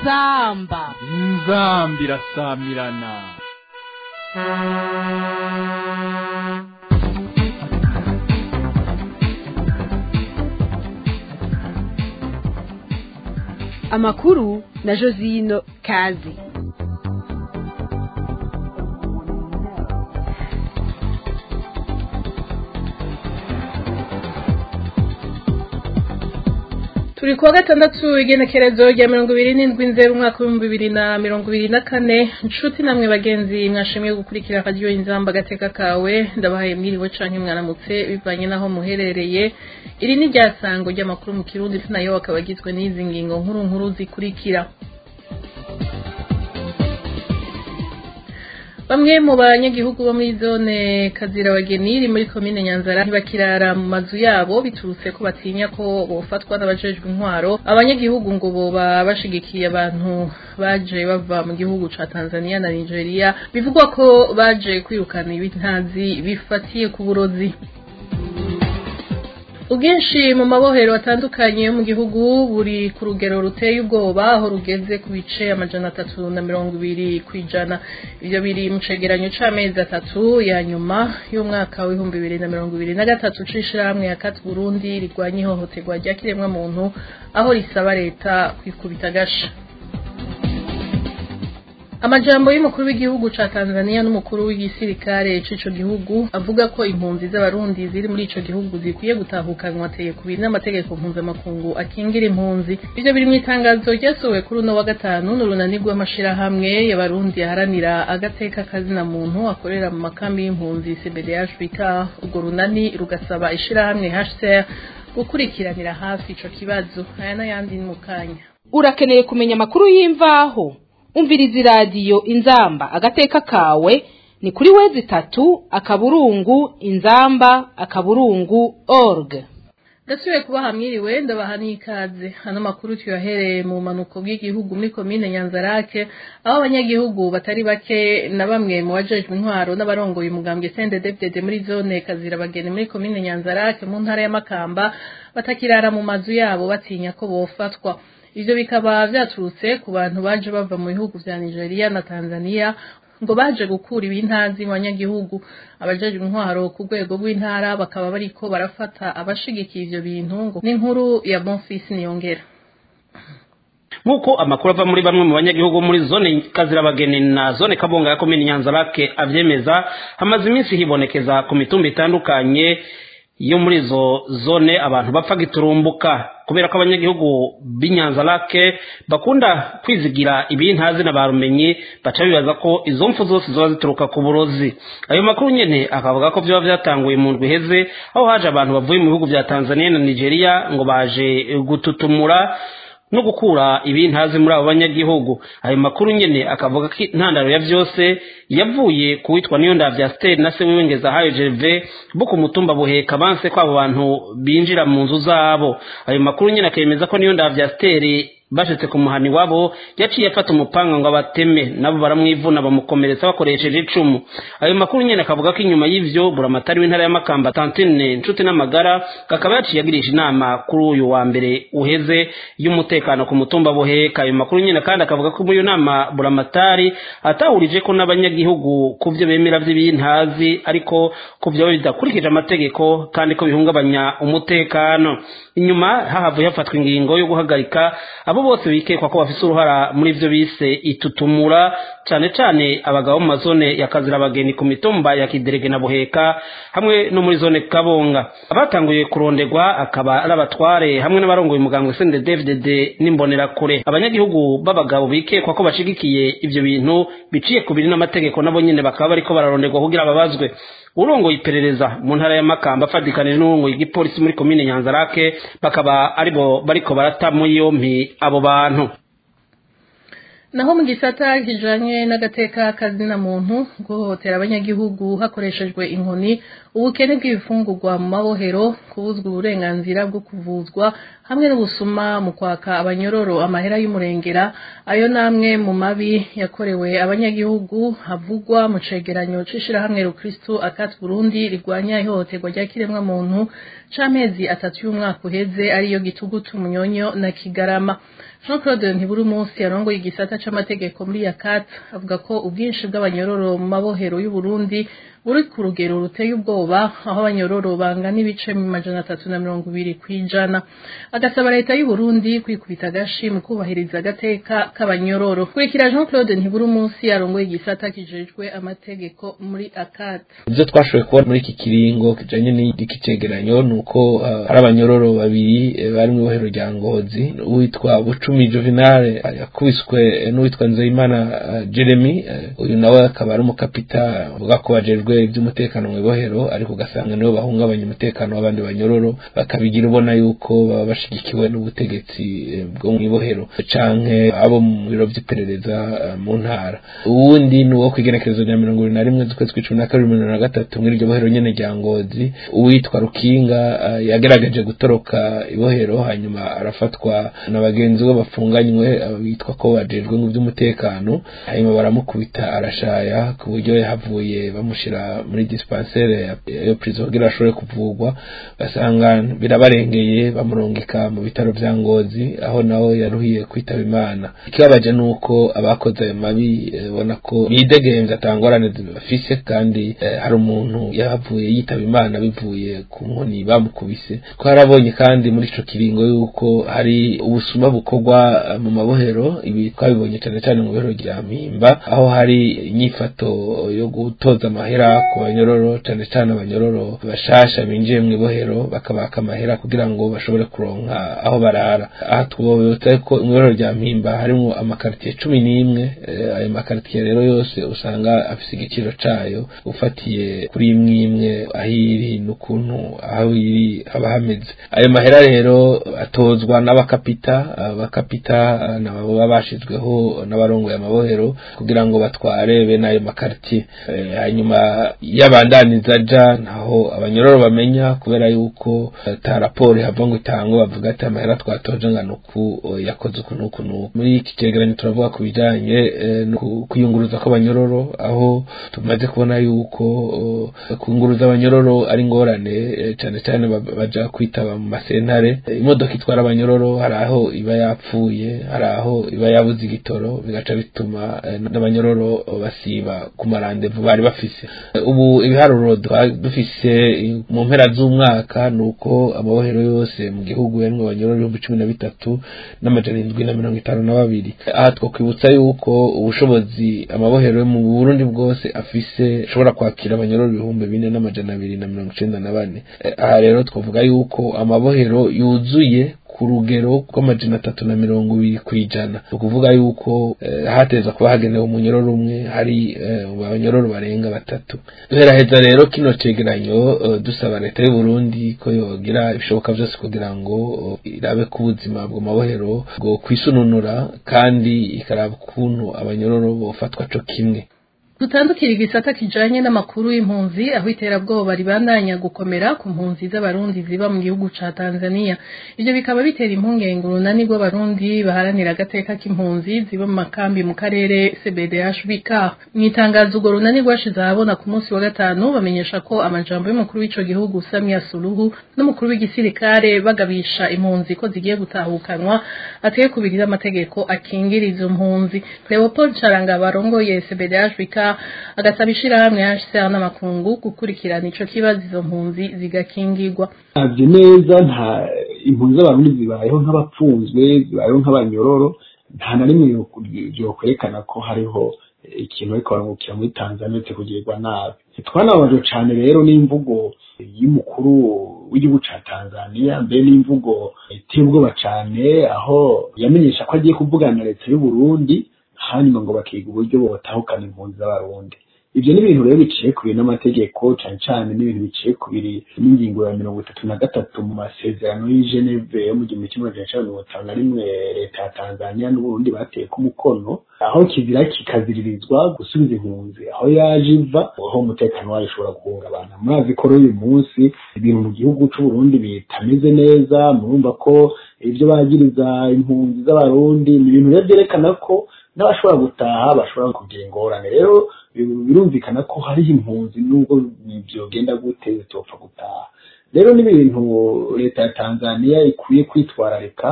inzamba inzambi irasamirana amakuru na josino kazi turi kuwa gatandatu igenekerezo rya mirongo ibiri n'indwi nzero umwaka w'ibihumbi bibiri na mirongo ibiri na kane inshuti namwe bagenzi mwashimiye gukurikira radiyo inzamba agateka kawe ndabahaye mwiriwe canke mwaramutse bivanye n'aho muherereye iri ni ryasango ry'amakuru mu kirundi nayo akaba agizwe n'izi ngingo nkuru nkuru zikurikira Bamwe mu banyagihugu bo muri zone Kazira Wageniri muri komine Nyanzara ntibakirara mu mazu yabo biturutse ko batinya ko bofatwa n'abajejwe intwaro abanyagihugu ngo boba bashigikiye abantu baje bava mu gihugu ca Tanzania na Nigeria bivugwa ko baje kwirukana ibintazi bifatiye ku burozi ubwinshi mu mabohero atandukanye yo mu gihugu buri ku rugero ruteye ubwoba aho rugeze ku bice amajana atatu na mirongo ibiri ku ijana ibyo biri mu cegeranyo c'amezi atatu ya nyuma y'umwaka w'ibihumbi bibiri na mirongo ibiri na gatatu c'ishirahamwe ya kati burundi rigwanya ihohoterwa rya kiremwamuntu aho risaba leta kwikubita agasha amajambo y'umukuru w'igihugu ca Tanzania n'umukuru w'igisirikare c'ico gihugu avuga ko impunzi z'abarundi ziri muri ico gihugu zikwiye gutahukanwa ateye ku biri n'amategeko mpuzamakungu akingira impunzi ivyo biri mu itangazo ryasohowe kuri uno wa gatanu n'urunani rw'amashirahamwe y'abarundi aharanira agateka kazina muntu akorera mu makambi y'impunzi CBDH bika urwo runani rugasaba ishirahamwe HCR gukurikiranira hafi ico kibazo aya n'ayandi ni mu kanya urakeneye kumenya amakuru y'imvaho umviriza iradiyo inzamba agateka kawe ni kuri wezi itatu akaburungu inzamba akaburungu org ndasubiye kubaha mwiriwe ndabaha n'ikaze hano makuru tuyahereye mu manuko bw'igihugu muri komine nyanzarake aho abanyagihugu batari bake na bamwe mu bajejwe intwaro n'abarongoye umugambwe CNDD-FDD muri zone kazira bageni muri komine nyanzarake mu ntara ya Makamba batakirara mu mazu yabo batinya ko bofatwa ivyo bikaba vyaturutse ku bantu baje bava mu bihugu vya Nigeria na Tanzania ngo baje gukura ibintazi mu banyagihugu abajejwe intwaro ku rwego rw'intara bakaba bariko barafata abashigikiye ivyo bintu ngo n'inkuru ya Bonfils Niyongera nk'uko amakuru ava muri bamwe mu banyagihugu muri zone kazirabageni na zone kabonga ya komini nyanzarake avyemeza hamaze iminsi hibonekeza ku mitumba itandukanye yo muri izo zone abantu bapfa giturumbuka kubera ko abanyagihugu b'inyanzarake bakunda kwizigira ibintazi na barumenyi baca bibaza ko izo mfu zose ziba zituruka ku burozi ayo makuru nyene akavuga ko vyoba vyatanguye mu ndwi iheze aho haje abantu bavuye mu bihugu vya tanzania na nigeria ngo baje gututumura no gukura ibintazi muri abo banyagihugu ayo makuru nyene akavuga ko intandaro ya vyose yavuye ku witwa niyo ndavya steri na se wiwengeza hayo jeve bo ku mutumba buheka banse ko abo bantu binjira mu nzu zabo ayo makuru nyene akemeza ko niyo ndavya steri bashitse ku muhani wabo yaciye afata umupanga ngo abateme nabo baramwivuna bamukomeretsa bakoresheje icumu ayo makuru nyene akavuga ko inyuma y'ivyo buramatari w'intara ya makamba tantine nshuti n'amagara kakaba yaciye agirisha inama kuri uyu wa mbere uheze y'umutekano ku mutumba buheka ayo makuru nyene kandi akavuga ko muri iyo nama buramatari atahurije ko n'abanyagihugu ku vyo bemera vy'ibintazi ariko ko vyoba bidakurikije amategeko kandi ko bihungabanya umutekano inyuma hahavuye hafatwa ingingo yo guhagarika abo bose bikekwa ko bafise uruhara muri ivyo bise itutumura cane cane abagabo mu mazone ya kazirabageni ku mitumba ya kiderege na buheka hamwe no muri zone kabonga abatanguye kuronderwa akaba ari abatware hamwe n'abarongoye umugambwe sende dvdd n'imbonerakure abanyagihugu b'abagabo bikekwa ko bashigikiye ivyo bintu biciye ku biri n'amategeko nabo nyene bakaba bariko bararonderwa kugira babazwe urongoye iperereza mu ntara ya makamba afatikanije n'urongoye igipolisi muri komine nyanzarake bakaba aribo bariko barata muri yompi abo bantu naho mu gisata kijanye n'agateka kazina muntu guhohotera abanyagihugu hakoreshejwe inkoni ubukene bw'ibifungurwa mu mabohero kubuzwa uburenganzira bwo kuvuzwa hamwe n'ubusuma mu kwaka abanyororo amahera y'umurengera ayo namwe mu mabi yakorewe abanyagihugu havugwa mu cegeranyo c'ishirahamwe rukristu akati burundi rigwanya ihohoterwa rya kiremwa muntu c'amezi atatu y'umwaka uheze ariyo gitugutu munyonyo na kigarama Jean Claude Ntiburi umunsi yarongoye igisata c'amategeko muri Yakat avuga ko ubwinshi bw'abanyororo mu mabohero y'u Burundi buri ku rugero ruteye ubwoba aho abanyororo bangana ibice mu majana atatu na mirongo ibiri kw'ijana agasaba leta y'u Burundi kwikubita agashi mu kubahiriza agateka k'abanyororo kurikira Jean Claude Ntiburi umunsi yarongoye igisata kijejwe amategeko muri Yakat ibyo twashoboye kubona muri iki kiringo kijanye n'iki cegeranyo ni uko uh, hari abanyororo babiri eh, bari mu ibohero rya ngozi uwitwa bucumi juvenal yakubiswe n'uwitwa nzeyimana uh, jeremy uh, uyu nawe akaba ari umukapita avuga ko bajejwe iby'umutekano mu ibohero ariko ugasanga nibo bahungabanya umutekano w'abandi banyororo bakabigira ubona yuko baba bashigikiwe n'ubutegetsi eh, bwo mu ibohero canke abo mu biro vy'iperereza uh, mu ntara uwundi ni uwo kw'igenekerezo rya mirongo ibiri na rimwe z'ukwezi kw'icumi na kabiri mirongo na gatatu muri iryo bohero nyene rya ngozi uwitwa rukinga uh, yagerageje gutoroka ibohero hanyuma arafatwa na bagenzi be bafunganywe uh, bitwa ko bajejwe mu by'umutekano hanyuma baramukubita arashaya ku buryo yahavuye bamushira muri dispensaire yo prison kugira ashobore kuvugwa basanga birabarengeye bamurungika mu bitaro vya ngozi aho naho yaruhiye kwitaba imana ikibabaje nuko abakoze ayo mabi eh, bona ko bidegenza atangorane bafise kandi eh, hari umuntu yahavuye yitaba imana bivuye ku nkoni bamukubise ko harabonye kandi muri ico kiringo yuko hari ubusuma bukorwa eh, mu mabohero ibi twabibonye cyane cyane mu bohero rya mpimba aho hari inyifato yo gutoza amahera ku banyororo cyane cyane abanyororo bashasha binjiye mu ibohero bakabaka amahera kugira ngo bashobore kuronka aho barara aha twobotse ko mu ibohero rya mpimba harimo amakaritiye cumi n'imwe eh, ayo makaritiye rero yose usanga afise igiciro cayo ufatiye kuri imwe imwe aho iri n'ukuntu aho iri haba hameze ayo mahera rero atozwa n'abakapita abakapita eh, nabo baba bashizweho n'abarongoye amabohero kugira ngo batware bene ayo makaritiye Eh, hanyuma yabandaniza aja ntaho abanyororo bamenya kubera yuko eh, ta raporo ihava ngo itangwe bavuga ati amahera twatoje ngana uku eh, yakoze uku n'uku n'uku muri iki cegeranyo turavuga ku bijanye eh, no ku- kuyunguruza kw'abanyororo aho tumaze kubona yuko eh, kuyunguruza abanyororo ari ingorane eh, cane cane ba- baja kwitaba mu masentare Eh, imodoka itwara abanyororo hari aho iba yapfuye hari aho iba yabuze igitoro bigaca bituma eh, n'abanyororo basiba ku marandevu bari bafise Eh, ubu ibiharuro twa- dufise eh, mu mpera z'umwaka ni uko amabohero yose mu gihugu yarimwo abanyororo ibihumbi cumi na bitatu n'amajana indwi na mirongo itanu na babiri aha twokwibutsa yuko ubushobozi amabohero yo mu burundi bwose afise ashobora kwakira abanyororo ibihumbi bine n'amajana abiri na mirongo icenda na bane Eh, aha rero twavuga yuko amabohero yuzuye ku rugero rw'amajana atatu na mirongo ibiri ku ijana ni ukuvuga yuko eh, hateza kuba hagenewe umunyororo umwe hari eh, abanyororo barenga batatu duheraheza rero kino cegeranyo eh, dusaba leta y'u Burundi ko yogira ibishoboka byose kugira ngo eh, irabe ko ubuzima bwo mabohero bwo kwisununura kandi ikaraba ukuntu abanyororo bofatwa co kimwe dutandukira igisata kijanye n'amakuru y'impunzi aho iterabwoba ribandanya gukomera ku mpunzi z'abarundi ziba mu gihugu ca Tanzania ivyo bikaba bitera impungenge urunani rw'abarundi baharanira agateka k'impunzi ziba mu makambi mu karere CBDHBK mu itangazo urwo runani rwashize ahabona ku munsi wa gatanu bamenyesha ko amajambo y'umukuru w'ico gihugu Samia Suluhu n'umukuru w'igisirikare bagabisha impunzi ko zigiye gutahukanwa ateye kubirira amategeko akingira izo mpunzi Leopold Charanga barongoye CBDHBK agasaba ishirahamwe HCR n'amakungu gukurikirana ico kibazo izo mpunzi zigakingirwa ntabyo neza nta impunzi z'abarundi zibayeho nk'abapfunzwe zibayeho nk'abanyororo nta na rimwe byokwerekana ko hariho ikintu ariko barungukira muri tanzania uretse kugirirwa nabi twanababajwe cane rero n'imvugo y'umukuru w'igihugu ca tanzania mbere n'imvugo iteye ubwoba cane aho yamenyesha ko agiye kuvugana na leta y'u burundi hanyuma ngo bakiga uburyo botahukana impunzi z'abarundi ibyo ni ibintu rero biciye ku biri n'amategeko cane cane n'ibintu biciye ku biri n'ingingo ya mirongo itatu na gatatu mu masezerano y'i Geneve yo mu gihumbi kimwe magana cenda mirongo itanu na rimwe leta ya Tanzania n'Uburundi bateye ku mukono aho kizira kikaziririzwa gusubiza impunzi aho yaje iva aho umutekano wayo ushobora guhungabana murazi ko rero uyu munsi ibintu mu gihugu c'Uburundi bitameze neza murumva ko ivyo bagiriza impunzi z'abarundi ni ibintu rero vyerekana ko n'abashobora gutaha bashobora kugira ingorane rero birumvikana ko hariho impunzi nubwo byogenda gute zitopfa gutaha rero n'ibintu leta ya tanzania ikwiye kwitwararika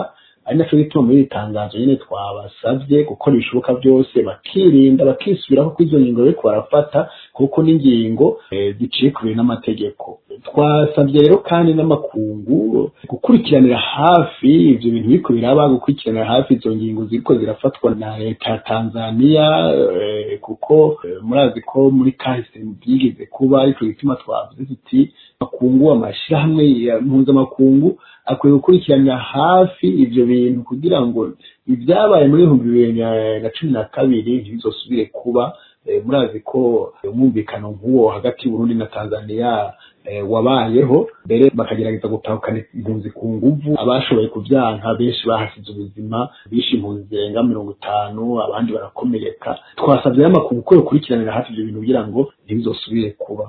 ari naco gituma muri iri tangazo nyene twabasavye gukora ibishoboka byose bakirinda bakisubiraho ko izo ngingo bariko barafata kuko n'ingingo eh, ziciye kubiri n'amategeko twasavye rero kandi n'amakungu gukurikiranira hafi ivyo bintu biriko biraba gukurikiranira hafi izo ngingo ziriko zirafatwa na leta ya Tanzania eh, kuko eh, murazi ko muri kahise byigeze kuba ariko gituma twavuze tuti makungu amashirahamwe ya mpuzamakungu akwiye gukurikiranira hafi ivyo bintu kugira ngo ibyabaye muri ibihumbi bibiri na- na cumi na kabiri ntibizosubire kuba Eh, murazi ko umwumvikano nk'uwo hagati y'Uburundi na Tanzania eh, wabayeho mbere bakagerageza gutahukana impunzi ku nguvu abashoboye kuvyanka benshi bahasize ubuzima bishe impunzi zirenga mirongo itanu abandi barakomereka twasavye n'amakungu ko yokurikiranira hafi ivyo bintu kugira ngo ntibizosubire kuba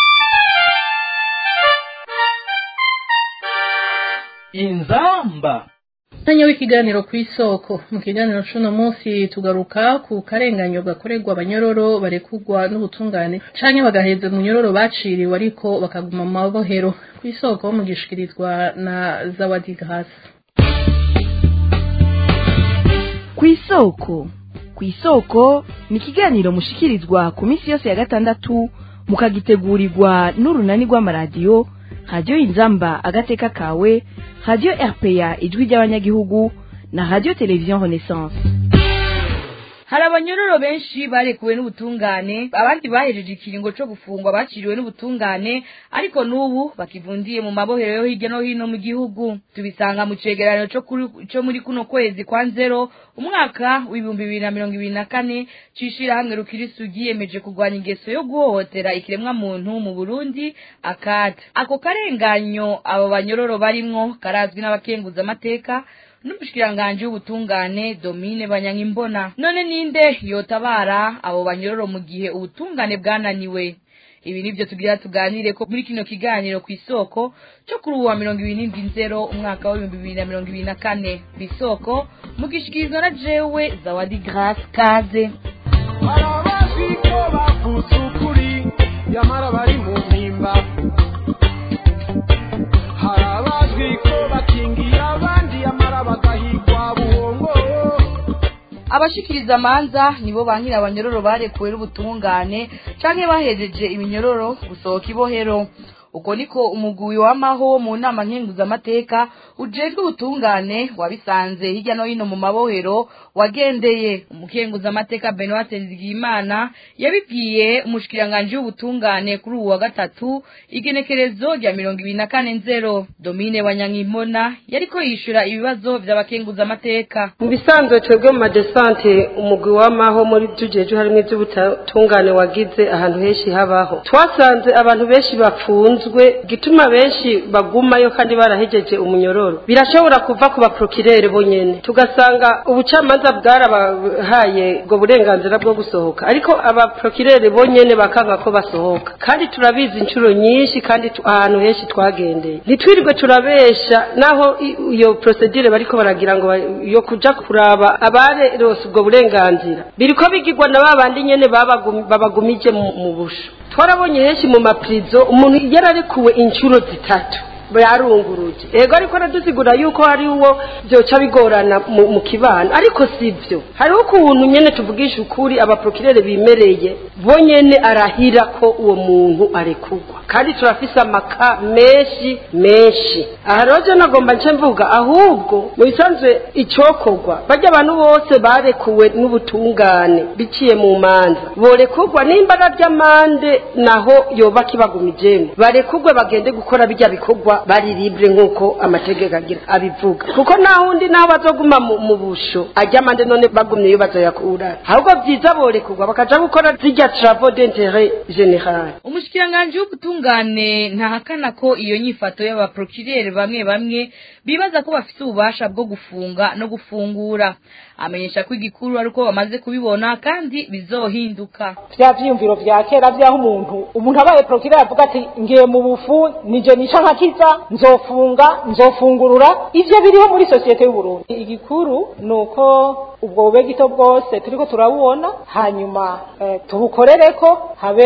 inzamba Tanya w'ikiganiro ku isoko mu kiganiro c'uno munsi tugaruka ku karenganyo gakorerwa abanyororo barekugwa n'ubutungane canke bagaheza mu nyororo baciriwe ariko bakaguma mu mabohero ku isoko mugishikirizwa na Zawadi Grace ku isoko ku isoko ni ikiganiro mushikirizwa ku minsi yose ya gatandatu mukagitegurirwa n'urunani rw'amaradiyo radiyo inzamba agateka kawe radiyo rpa ijwi ry'abanyagihugu na radiyo televiziyo renaissance hari abanyororo benshi barekuwe n'ubutungane abandi bahejeje ikiringo co gufungwa baciriwe n'ubutungane ariko n'ubu bakivundiye mu mabohero yo hirya no hino mu gihugu tubisanga mu cegeranyo co kuri- co muri kuno kwezi kwa nzero umwaka w'ibihumbi bibiri na mirongo ibiri na kane c'ishirahamwe rukirisu ryiyemeje kurwanya ingeso yo guhohotera ikiremwa muntu mu burundi akata ako karenganyo abo banyororo barimwo karazwi n'abakenguzamateka n'umushikiranganji w'ubutungane domine banyankimbona none ninde yotabara abo banyororo mu gihe ubutungane bwananiwe ibi nivyo tugira tuganire ko muri kino kiganiro ku isoko cyo kuri uwa mirongo ibiri n'indwi nzero umwaka w'ibihumbi bibiri na mirongo ibiri na kane ku isoko mugishikirizwa na jewe zawadi grace kaze barabazi ko bavuze ukuri nyamara bari mu mpimba hari abazwi ko bakingiye abandi nyamara bagahigwa buhongo abashikiriza amanza nibo bankira abanyororo barekuwe n'ubutungane canke bahejeje iminyororo gusohoka ibohero uko niko umugwi w'amaho mu nama nkenguzamateka ujejwe ubutungane wabisanze hirya no hino mu mabohero wagendeye umukenguzamateka benoit nzigiyimana yabibwiye umushikiranganji w'ubutungane kuri uwu wa gatatu igenekerezo rya mirongo ibiri na kane nzero domine wanyankimbona yariko yishura ibibazo vy'abakenguzamateka mu bisanzwe twebwe mu madesante umugwi w'amaho muri tujeje harimo iby'ubutungane wagize ahantu henshi habaho twasanze abantu benshi bafunzwe gituma benshi bagumayo kandi barahejeje umunyororo birashobora kuva ku baprokirere bonyene tugasanga ubucamanza bwarabahaye ubwo burenganzira bwo gusohoka ariko abaprokirere bonyene bakanga ko basohoka kandi turabizi inshuro nyinshi kandi tu- ahantu henshi twagendeye ntitwirirwe turabesha naho i- iyo procedure bariko baragira ngo ba- yo kuja kuraba abarerose ubwo burenganzira biriko bigirwa na babandi nyene babagum- babagumije mu mu busho twarabonye henshi mu maprizo umuntu yararekuwe inshuro zitatu yarunguruje ego ariko aradusigura yuko hari uwo byoca bigorana mu, mu kibano ariko sivyo hariho ukuntu nyene tuvugisha ukuri abaprokirere bimereye bo nyene arahira ko uwo muntu arekurwa kandi turafise amaka menshi menshi aha rero je nagomba nce mvuga ahubwo mu bisanzwe icokorwa barya abantu bose barekuwe n'ubutungane biciye mu manza borekurwa n'imbara ry'amande naho yoba kibagumijemo barekurwe bagende gukora bijya bikorwa bari libre nk'uko amategeko agira abivuga kuko nta wundi naho bazoguma mu, mu busho ajya amande none bagumyeyo bazoyakura ahubwo byiza borekurwa bakaja gukora zirya travaux d'interet général umushikiranganji w'ubutungane ntahakana ko iyo nyifato y'abaprokirere bamwe bamwe bibaza ko bafite ububasha bwo gufunga no gufungura amenyesha ko igikuru ari uko bamaze kubibona kandi bizohinduka vya vyiyumviro vya kera vyaho umuntu umuntu abaye prokirere avuga ati ngiye mu bufu nije nica nkakiza nzofunga nzofungurura ivyo biriho muri sosiyete y'uburundi igikuru ni uko ubwo bube gito bwose turiko turabubona hanyuma eh, tubukorereko habe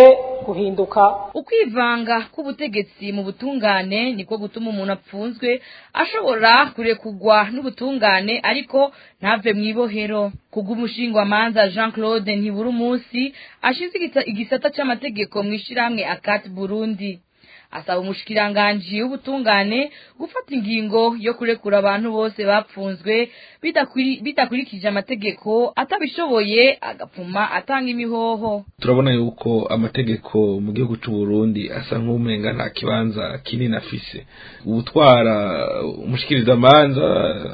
guhinduka ukwivanga k'ubutegetsi mu butungane niko gutuma umuntu apfunzwe ashobora kurekugwa n'ubutungane ariko ntave mu ibohero kubw'umushingwamanza jean claude ntibura umunsi ashinzwe igita- igisata c'amategeko mu ishirahamwe akati burundi asaba umushikiranganji w'ubutungane gufata ingingo yo kurekura abantu bose bapfunzwe bidakuri- bidakurikije amategeko atabishoboye agapfuma atanga imihoho turabona yuko amategeko mu gihugu cy'u Burundi asa nk'umenga nta kibanza kinini afise ubutwara umushikirizamanza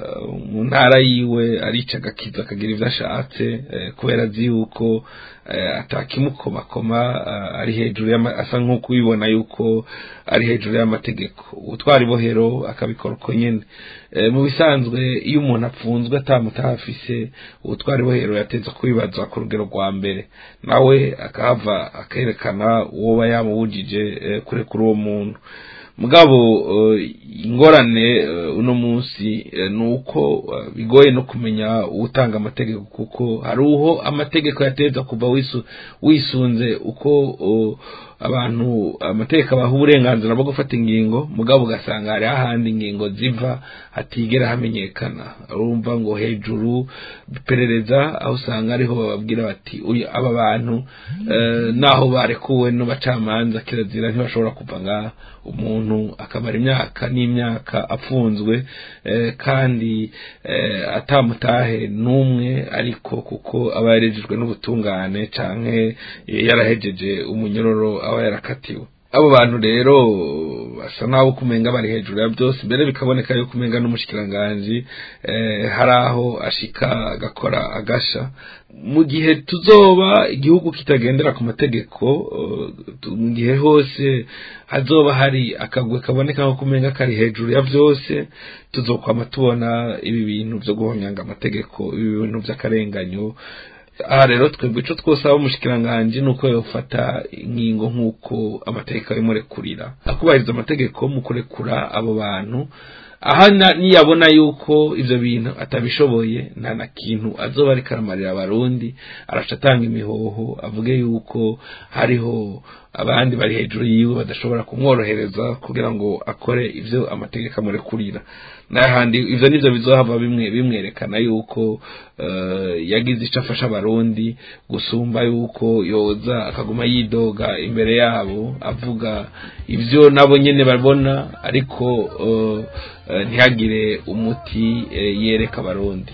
mu ntara yiwe arica agakiza akagira ibyo ashatse eh, kubera azi yuko eh, atakimukomakoma eh, ari hejuru y'ama- asa nk'uko ubibona yuko ari hejuru y'amategeko ubutwara ibohero akabikora uko nyene Eh, mu bisanzwe iyo umuntu apfunzwe atamutaha afise ubutwara ibohero yateza kubibazwa ku rugero rwa mbere nawe akahava akerekana uwo aba yamubujije eh, kurekura uwo muntu mugabo eh, ingorane eh, uno munsi eh, ni uko eh, bigoye no kumenya utanga amategeko kuko hari uho amategeko yateza kuva wisu- wisunze uko oh, abantu amategeko abaha uburenganzira bwo gufata ingingo mugabo ugasanga hari ahandi ingingo ziva hatigera hamenyekana urumva ngo hejuru iperereza aho usanga ariho bababwira bati uyu aba bantu eh, naho barekuwe n'abacamanza kirazira ntibashobora kuva ngaha umuntu akamara imyaka n'imyaka afunzwe eh, kandi eh, atamutahe n'umwe ariko kuko aba yarejejwe n'ubutungane canke eh, yarahejeje umunyororo aba yarakatiwe abo bantu rero basa naho kumenga bari hejuru ya byose mbere bikaboneka yuko umenga n'umushikiranganji eh, hari aho ashika agakora agasha mu gihe tuzoba igihugu kitagendera ku mategeko eh, tu- mu gihe hose hazoba hari akagwe kaboneka nko kumenga kari hejuru ya byose tuzokwama tubona ibi bintu byo guhonyanga amategeko ibi bintu by'akarenganyo aha rero twebwe ico twosaba umushikiranganji nuko yofata ingingo nk'uko amategeko abimurekurira akubahiriza amategeko mu kurekura abo bantu aha na- niyabona yuko ivyo bintu atabishoboye nta na kintu azoba ariko aramarira abarundi araca atanga imihoho avuge yuko hariho abandi bari hejuru yiwe badashobora kumworohereza kugira ngo akore ivyo amategeko amurekurira n'ahandi ivyo nivyo bizohava bimwe bimwerekana yuko eh, yagize ico afasha abarundi gusumba yuko yoza akaguma yidoga imbere yabo avuga ivyo nabo nyene babona ariko eh, eh, ntihagire umuti eh, yereka abarundi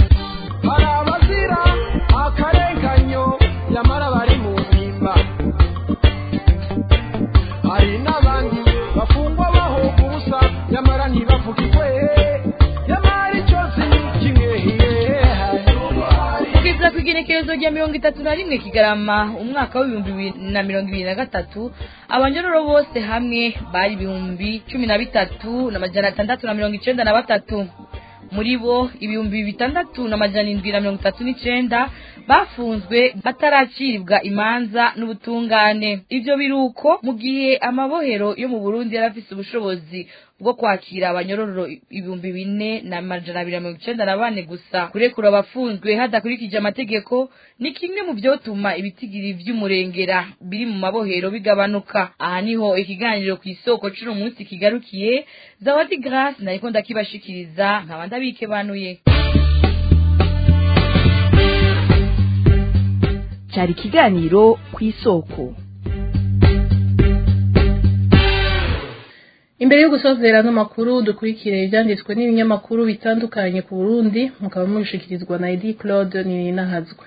hari abazira akarenganyo nyamara bari mu mpimba hari n'abandi bafungwa bahoga ubusa nyamara ntibavugirwe nyamara icyo si kimwe kugeza ku igenekerezo rya mirongo itatu na rimwe kigarama umwaka w'ibihumbi bibiri na mirongo ibiri na gatatu abanyororo bose hamwe bari ibihumbi cumi na bitatu n'amajana atandatu na mirongo icenda na batatu muri bo ibihumbi bitandatu n'amajana indwi na mirongo itatu n'icenda bafunzwe bataraciribwa imanza n'ubutungane ivyo biruko mu gihe amabohero yo mu burundi yari afise ubushobozi bwo kwakira abanyororo ibihumbi bine na majana abiri na mirongo icenda na bane gusa kurekura abafunzwe hadakurikije amategeko ni kimwe mu vyotuma ibitigiri vy'umurengera biri mu mabohero bigabanuka aha niho ikiganiro ku isoko c'uno munsi kigarukiye zawadi grace nariko ndakibashikiriza nkaba ndabikebanuye cyari ikiganiro ku isoko imbere yo gusozera ano makuru dukurikire ibyanditswe n'ibinyamakuru bitandukanye ku burundi mukaba mubishikirizwa na edi claude ninahazwe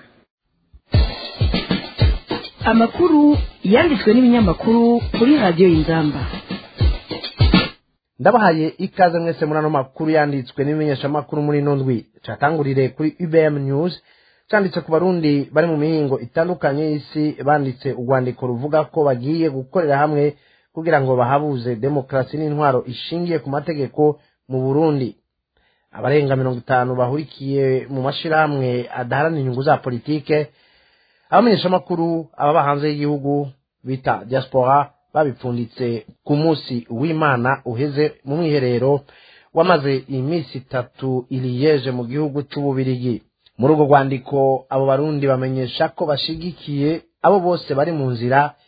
amakuru yanditswe n'ibinyamakuru kuri radiyo y'ingamba ndabahaye ikaze mwese muri ano makuru yanditswe n'ibimenyeshamakuru muri ino ndwi catangurire kuri ubm news canditse ku barundi bari mu mihingo itandukanye y'isi banditse urwandiko ruvuga ko bagiye gukorera hamwe kugira ngo bahabuze demokarasi n'intwaro ishingiye ku mategeko mu burundi abarenga mirongo itanu bahurikiye mu mashirahamwe adaharanira inyungu za politike abamenyeshamakuru ababa hanze y'igihugu bita diaspora babipfunditse ku munsi w'imana uheze mu mwiherero wamaze iminsi itatu iriyeje mu gihugu c'ububirigi muri urwo rwandiko abo barundi bamenyesha ko bashigikiye abo bose bari mu nzira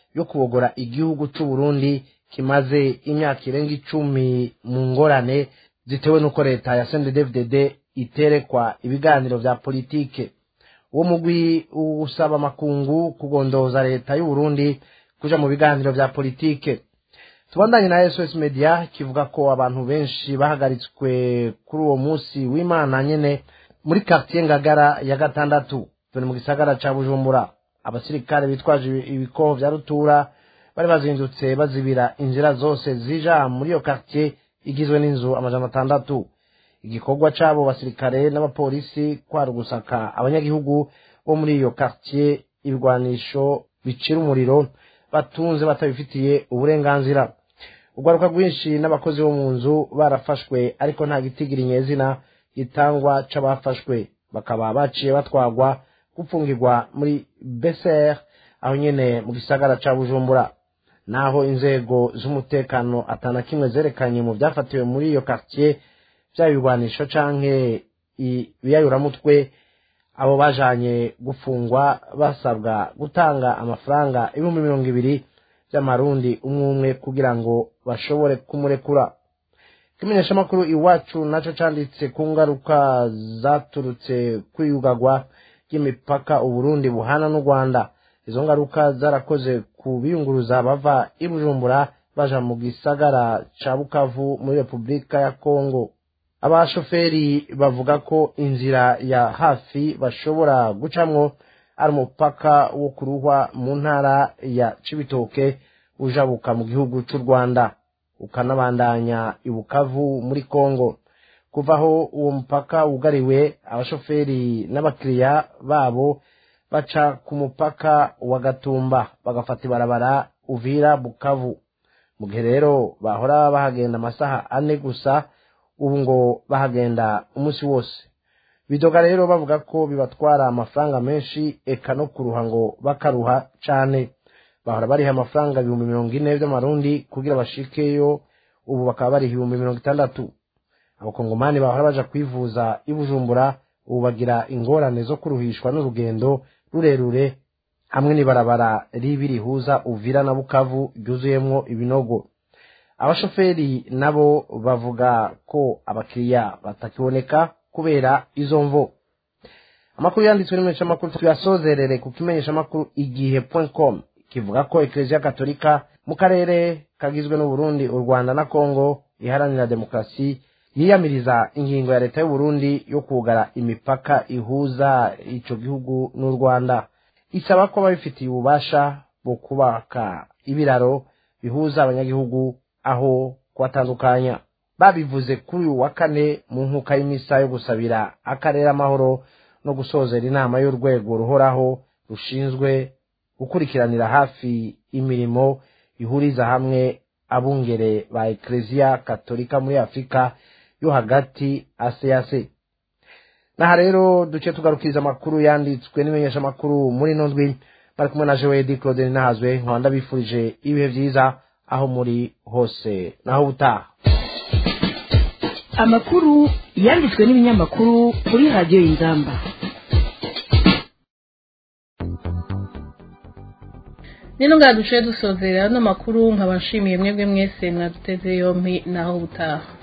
yo kubogora igihugu c'u Burundi kimaze imyaka irenga icumi mu ngorane zitewe n'uko leta ya CNDD-FDD iterekwa ibiganiro vya politike uwo mugwi usaba amakungu kugondoza leta y'u Burundi kuja mu biganiro vya politike tubandanye na SOS Media kivuga ko abantu benshi bahagaritswe kuri uwo munsi w'Imana nyene muri quartier Ngagara ya gatandatu turi mu gisagara ca Bujumbura abasirikare bitwaje ibikoho vya rutura bari bazindutse bazibira inzira zose zija muri iyo quartier igizwe n'inzu amajana atandatu igikorwa c'abo basirikare n'abapolisi kwari ugusaka abanyagihugu bo muri iyo quartier ibigwanisho bicira umuriro batunze batabifitiye uburenganzira urwaruka rwinshi n'abakozi bo mu nzu barafashwe ariko nta gitigira inyezina gitangwa c'abafashwe bakaba baciye batwagwa gupfungirwa muri beser aho nyene mu gisagara ca bujumbura naho inzego z'umutekano atana kimwe zerekanye mu vyafatiwe muri iyo quartier vyaba ibigwanisho canke ibiyayuramutwe abo bajanye gufungwa basabwa gutanga amafaranga ibihumbi mirongo ibiri vy'amarundi umwe umwe kugira ngo bashobore kumurekura ikimenyeshamakuru iwacu naco canditse ku ngaruka zaturutse kwiyugagwa ry'imipaka uburundi buhana n'u rwanda izo ngaruka zarakoze ku biyunguruza bava i bujumbura baja mu gisagara ca bukavu muri repubulika ya kongo abashoferi bavuga ko inzira ya hafi bashobora gucamwo ari umupaka wo kuruhwa mu ntara ya cibitoke ujabuka mu gihugu c'u rwanda ukanabandanya ibukavu muri kongo kuva aho uwo mupaka wugariwe abashoferi n'abakiriya babo baca ku mupaka wa gatumba bagafata ibarabara uvira bukavu mu gihe rero bahora bahagenda amasaha ane gusa ubu ngo bahagenda umunsi wose bidoga rero bavuga ko bibatwara amafaranga menshi eka no kuruha ngo bakaruha cane bahora bariha amafaranga ibihumbi mirongo ine vy'amarundi kugira bashikeyo ubu bakaba bariha ibihumbi mirongo itandatu abakongomani bahora baja kwivuza i bujumbura ubu bagira ingorane zo kuruhishwa n'urugendo rurerure hamwe n'ibarabara ribi rihuza uvira na bukavu ryuzuyemwo ibinogo abashoferi nabo bavuga ko abakiriya batakiboneka kubera izo mvo amakuru yanditswe n'imenyeshamakuru tuyasozerere ku kimenyeshamakuru igihe com kivuga ko ekereziya katolika mu karere kagizwe n'uburundi u rwanda na kongo iharanira demokarasi yiyamiriza ingingo ya leta y'uburundi yo kugara imipaka ihuza ico gihugu n'u rwanda isaba ko babifitiye ububasha bwo kubaka ibiraro bihuza abanyagihugu aho kubatandukanya babivuze kuri uyu wa kane mu nkuka y'imisa yo gusabira akarere amahoro no gusozera inama y'urwego ruhoraho rushinzwe gukurikiranira hafi imirimo ihuriza hamwe abungere ba ekereziya katolika muri afurika yo hagati asease naha rero duce tugarukiriza amakuru yanditswe n'imenyeshamakuru muri ino ndwi bari kumwe na joedi claude nahazwe nkaba ndabifurije ibihe byiza aho muri hose naho ubutaha amakuru yanditswe n'ibinyamakuru kuri radiyo y'ingamba nino ngaha duciye dusozera ano makuru nkaba nshimiye mwebwe mwese mwaduteze yompi naho ubutaha